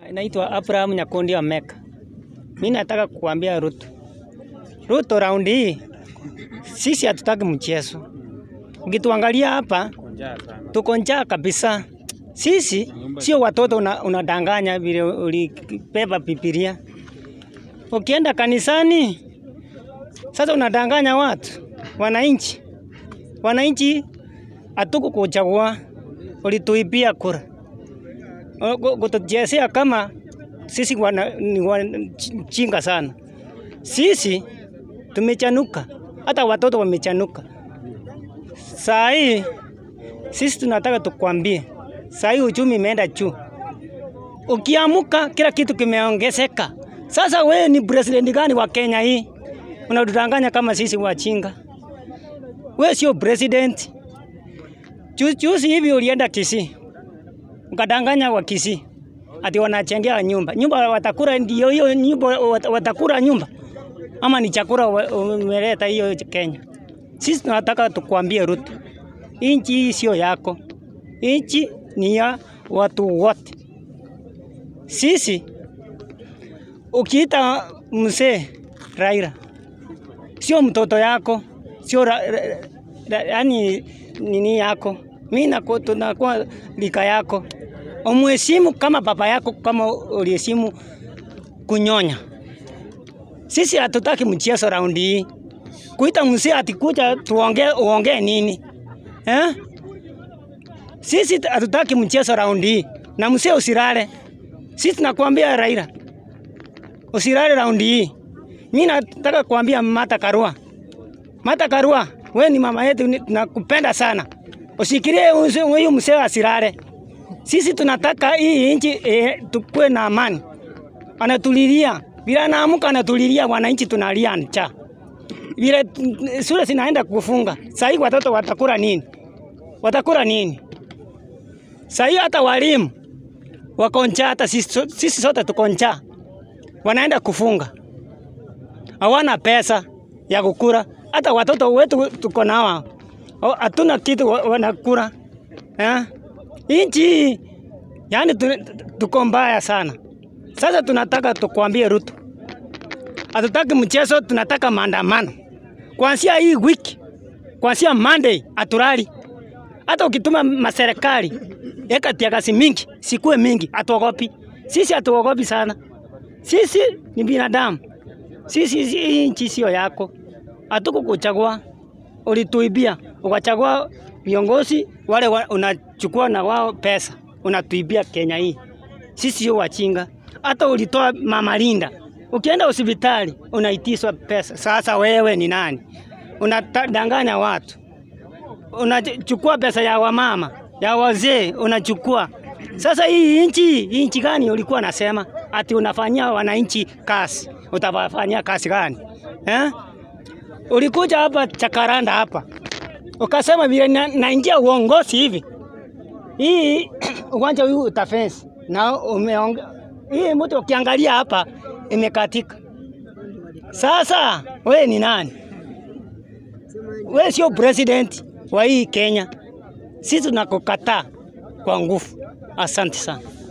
Naitwa Abraham Nyakundi wa Meka. Mimi nataka kukuambia Ruto. Ruto raundi hii sisi hatutaki mchezo. Ukituangalia hapa tuko njaa kabisa. Sisi sio watoto una, unadanganya vile ulibeba Biblia. Ukienda kanisani sasa unadanganya watu, wananchi. Wananchi hatukukuchagua, ulituibia kura kutuchezea kama sisi wana, ni wajinga sana. Sisi tumechanuka, hata watoto wamechanuka. Saa hii sisi tunataka tukwambie, saa hii uchumi imeenda juu, ukiamuka kila kitu kimeongezeka. Sasa wewe ni president gani wa Kenya hii? Unatudanganya kama sisi wajinga. Wewe sio president. Juzi juzi hivi ulienda Kisii ukadanganya wa Kisii ati wanachengea nyumba. Nyumba watakura ndio hiyo nyumba watakura nyumba ama ni chakula umeleta hiyo Kenya? Sisi tunataka tukwambie Ruto, inchi hii sio yako, inchi ni ya watu wote. Sisi ukiita mzee Raila sio mtoto yako, sio yani nini yako mimi tunakuwa lika yako, umheshimu kama baba yako, kama uliheshimu kunyonya. Sisi hatutaki mchezo raundi hii, kuita mzee atikuja tuongee, uongee nini eh? Sisi hatutaki mchezo raundi hii, na mzee usirale. Sisi tunakuambia Raila, usirale raundi hii. Mimi nataka kuambia Martha Karua, Martha Karua, wewe ni mama yetu, tunakupenda sana usikirie huyu mzee asirare. Sisi tunataka hii nchi e, tukue na amani. Anatulilia vile anaamka, anatulilia wananchi, tunalia njaa vile shule zinaenda kufunga. Sasa watoto watakula nini? Watakula nini? Sasa hata walimu wako njaa, hata sisi, sisi sote tuko njaa, wanaenda kufunga, hawana pesa ya kukula. Hata watoto wetu tuko nao hatuna kitu wanakula eh? Inchi yani tuko mbaya sana. Sasa tunataka tukwambie Ruto, hatutaki mchezo, tunataka maandamano kuanzia hii wiki, kuanzia Monday atulali. Hata ukituma maserikali eka tiagasi mingi sikue mingi, atuogopi sisi, atuogopi sana. Sisi ni binadamu, sisi hii nchi sio yako, hatukukuchagua ulituibia ukachagua viongozi wale wa, unachukua na wao pesa unatuibia Kenya hii. Sisi sio wachinga. Hata ulitoa mama Linda, ukienda hospitali unaitiswa pesa. Sasa wewe ni nani? Unadanganya watu, unachukua pesa ya wamama ya wazee unachukua. Sasa hii nchi hii nchi gani ulikuwa nasema ati unafanyia wananchi kazi? Utawafanyia kazi gani eh? Ulikuja hapa Chakaranda hapa ukasema vile naingia na uongozi hivi, hii uwanja huu utafensi na umeonge hii mtu ukiangalia hapa imekatika. Sasa we ni nani? We sio president wa hii Kenya. Sisi tunakukataa kwa nguvu. Asante sana.